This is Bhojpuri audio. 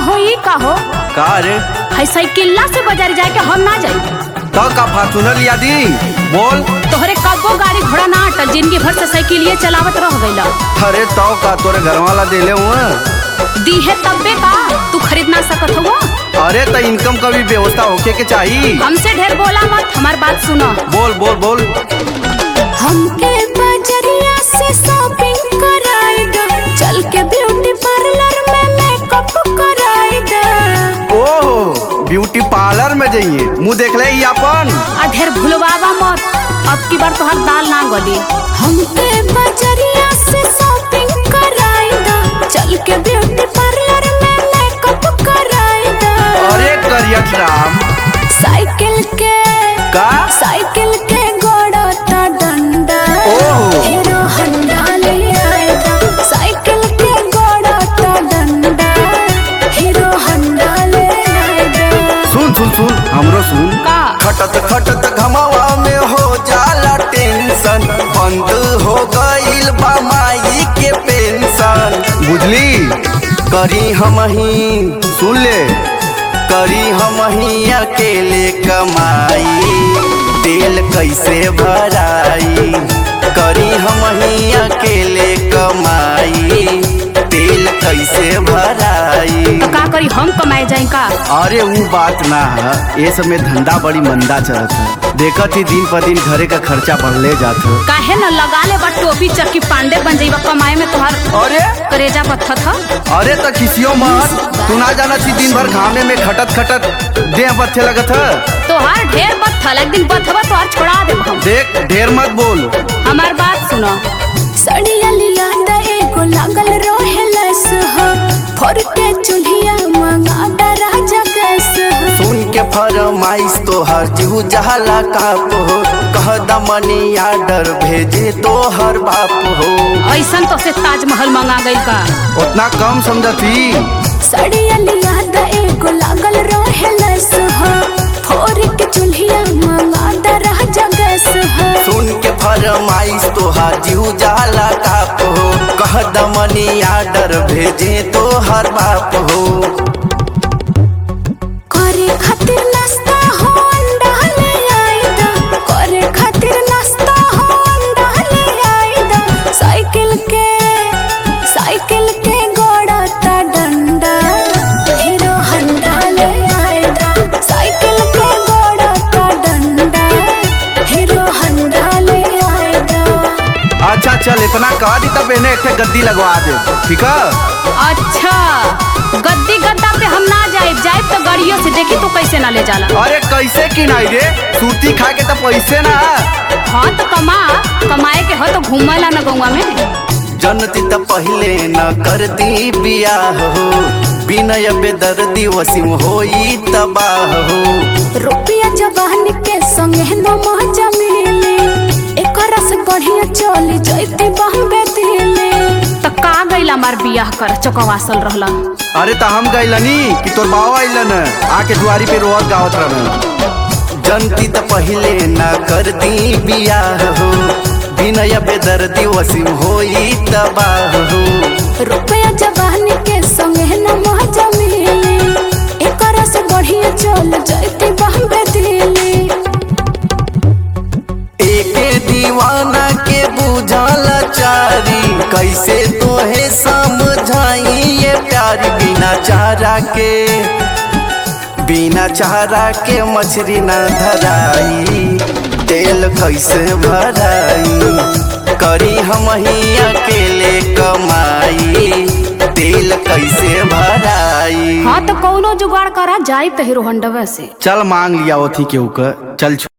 हो ई का हो का रे है साइकिल्ला से बाजार जाए के हम ना जाई तो का फार्चूनर लिया दी बोल तोहरे कब्बो गाड़ी घोड़ा ना अटल जिंदगी भर से साइकिल ये चलावत रह गइला अरे तो का तोरे घर वाला देले हुआ दी है तब्बे का तू खरीद ना सकत हो अरे तो इनकम का भी व्यवस्था होके के चाहिए हमसे ढेर बोला मत हमार बात सुनो बोल बोल बोल हमके बजरिया से शॉपिंग कराई दो चल के ब्यूटी पार्लर में मेकअप कराई दो ओह ब्यूटी पार्लर में जाइए मुंह देख ले ई अपन आ ढेर भुलवावा मत अब की बार तोहर दाल ना गली हमके बजरिया से शॉपिंग कराई दो चल के ब्यूटी पार्लर में मेकअप कराई दो अरे करियत राम साइकिल के का साइकिल के गोड़ा ता डंडा ओह। हीरो हंडा ले आएगा साइकिल के गोड़ा ता डंडा हीरो हंडा ले आएगा सुन सुन सुन हमरो सुन का खटत खटत घमावा में हो जाला टेंशन बंद हो गईल बा माई के पेंशन बुझली करी हम ही सुन ले करी हम ही अकेले कमाई तेल कैसे भराई करी हम ही अकेले कमाई तेल कैसे भराई तो का करी हम कमाए जाए का अरे वो बात ना है ये सब में धंधा बड़ी मंदा चलत है देखत ही दिन पर दिन घरे का खर्चा बढ़ले जात है काहे न लगा ले बा टोपी चक्की पांडे बन जाइबा कमाए में तोहर अरे करेजा पत्थर था अरे तो किसियो मत तू ना जाना थी दिन भर घामे में खटत खटत देह बच्चे लगत है तोहार ढेर बत्थल एक दिन बथवा तोहार छोड़ा दे हम देख ढेर मत बोल हमार बात सुनो सड़िया लिया दा एगो लागल रोहे लस हो फोर के चुल्हिया मंगा दा राजा गैस हो सुन के फरमाइश तो हर जू जहला काप हो कह दमनी आर्डर भेजे तो हर बाप हो ऐसन तो से ताजमहल मंगा गई का उतना कम समझती सड़िया लिया दा एगो लागल रोहे लस हो फोर के चुल्हिया मंगा दा राजा गैस हो सुन के फरमाइश तो हाजू जाला काप हो कह दमनी आर्डर भेजे तो हर बाप हो करे खातिर नाश्ता हो अंडा ले आई दा करे खातिर नाश्ता हो अंडा ले आई दा साइकिल के साइकिल के गोड़ा ता डंडा हीरो हंडा ले आई दा साइकिल के गोड़ा ता डंडा हीरो हंडा ले आई दा अच्छा चल इतना कह दी तब इन्हें एक ठे गद्दी लगवा दे ठीक है अच्छा गद्दी गद्दा पे हम ना जाए जाए तो गाड़ियों से देखी तो कैसे ना ले जाला अरे कैसे की नहीं रे सूती खा के तो पैसे ना हाँ तो कमा कमाए के हो तो घूमला ना गौवा में जनती तो पहले न करती बियाह हो बिनय बेदर्दी वसीम होई तबाह हो रुपया जवानी के संगे न मजा मिले एकरा से बढ़िया चली जैती बॉम्बे दिल्ली तो का गइला मार बियाह कर चौकवासल रहला अरे तो हम गइलनी कि तोर बाबा अइलन आके दुआरी पे रोहत गावत रहन जनती तो पहले न करती बियाह हो बिनय बेदर्दी वसीम होई तबाह हो रुपया जवानी के संगे न मजा मिले एकरा से बढ़िया चल जैती बॉम्बे दिल्ली एके दीवाना के बुझल चारी कैसे तोहे समझाई ये प्यार बिना चारा के बिना चारा के मछली न धराई तेल कैसे भराई करी हम ही अकेले कमाई तेल कैसे भराई हाँ तो कौनो जुगाड़ करा जाए तो हीरो हंडवा से चल मांग लिया ओथी के ऊपर चल